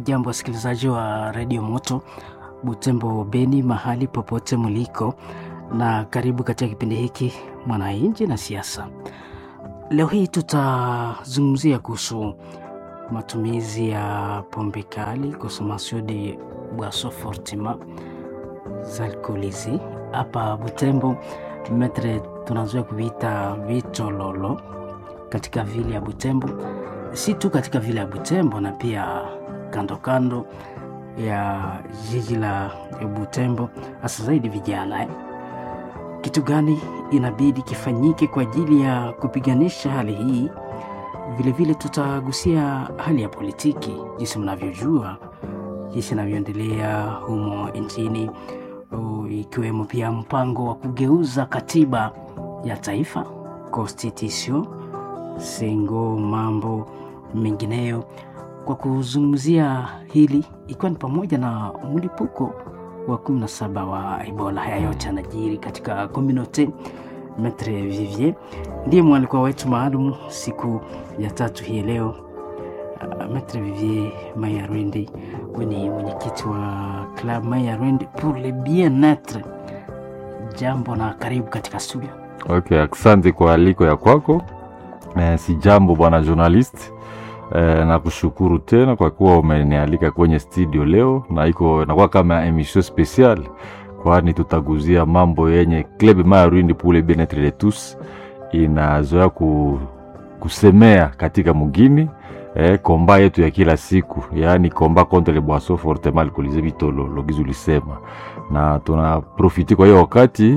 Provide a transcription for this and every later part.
Hamjambo wasikilizaji wa redio Moto Butembo Beni, mahali popote mliko, na karibu katika kipindi hiki Mwananchi na Siasa. Leo hii tutazungumzia kuhusu matumizi ya pombe kali, consommation de boisson fortement alcoolisées hapa Butembo. Metre tunazoea kuviita vitololo katika vile ya Butembo, si tu katika vile ya Butembo na pia kando kando ya jiji la Butembo, hasa zaidi vijana eh. Kitu gani inabidi kifanyike kwa ajili ya kupiganisha hali hii? Vilevile tutagusia hali ya politiki, jinsi mnavyojua, jinsi inavyoendelea humo nchini, ikiwemo pia mpango wa kugeuza katiba ya taifa constitution sengo, mambo mengineyo. Kwa kuzungumzia hili, ikiwa ni pamoja na mlipuko wa 17 wa Ebola. Haya yote yanajiri katika community. Maitre Vivier ndiye mwalikwa wetu maalum siku ya tatu hii leo. Uh, Maitre Vivier Mayarwende, ni mwenyekiti wa Club Mayarwende pour le bien-etre. Jambo na karibu katika studio. Okay, asante kwa aliko ya kwako. Eh, si jambo bwana journalist. Eh, na kushukuru tena kwa kuwa umenialika kwenye studio leo, na iko inakuwa kama emission special, kwani tutaguzia mambo yenye Club Mayarwende pour le bien-etre de tous inazoea ku, kusemea katika mugini eh, komba yetu ya kila siku, yaani komba contre les boissons fortement alcoolisées vitolo logizi ulisema, na tunaprofiti kwa hiyo wakati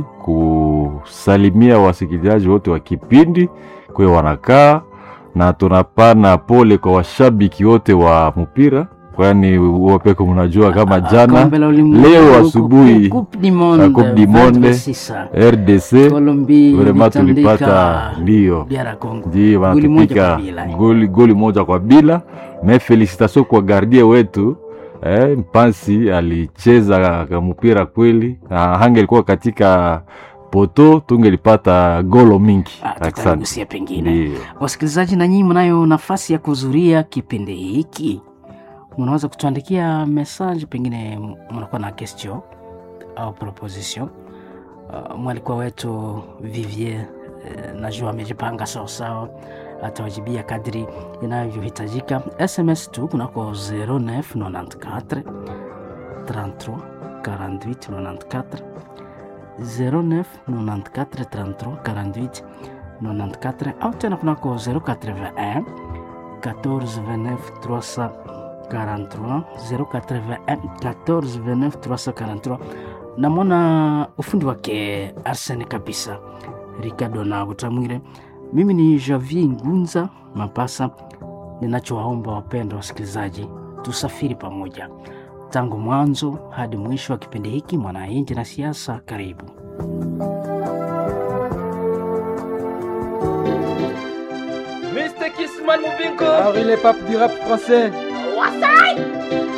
kusalimia wasikilizaji wote wa kipindi kwe wanakaa na tunapana pole kwa washabiki wote wa mpira, kwani wapeko mnajua kama jana leo asubuhi Coupe du Monde RDC vrema tulipata ndio ndio wanatupika goli, goli moja kwa bila. Me felicitation kwa gardie wetu eh, Mpansi alicheza mpira kweli, na hange ilikuwa katika poto tungelipata golo mingi. Tutagusia pengine, wasikilizaji, na nyinyi mnayo nafasi ya kuhudhuria kipindi hiki, mnaweza kutuandikia message, pengine mnakuwa na question au proposition. Uh, mwalikwa wetu Vivier uh, najua amejipanga sawasawa, atawajibia kadri inavyohitajika. SMS tu kunako 0994 33 48 94 09 94 33 48 94 au tena kunako 081 14 29 343 081 14 29 343. Namwona ufundi wake Arsene kabisa, Ricardo na Butamwire. Mimi ni Javier Ngunza Mapasa. Ninachowaomba wapenda wasikilizaji, tusafiri pamoja tangu mwanzo hadi mwisho wa kipindi hiki Mwananchi na Siasa. Karibu. Mr. Kissman Mubinko Henri le pape du rap français Wasai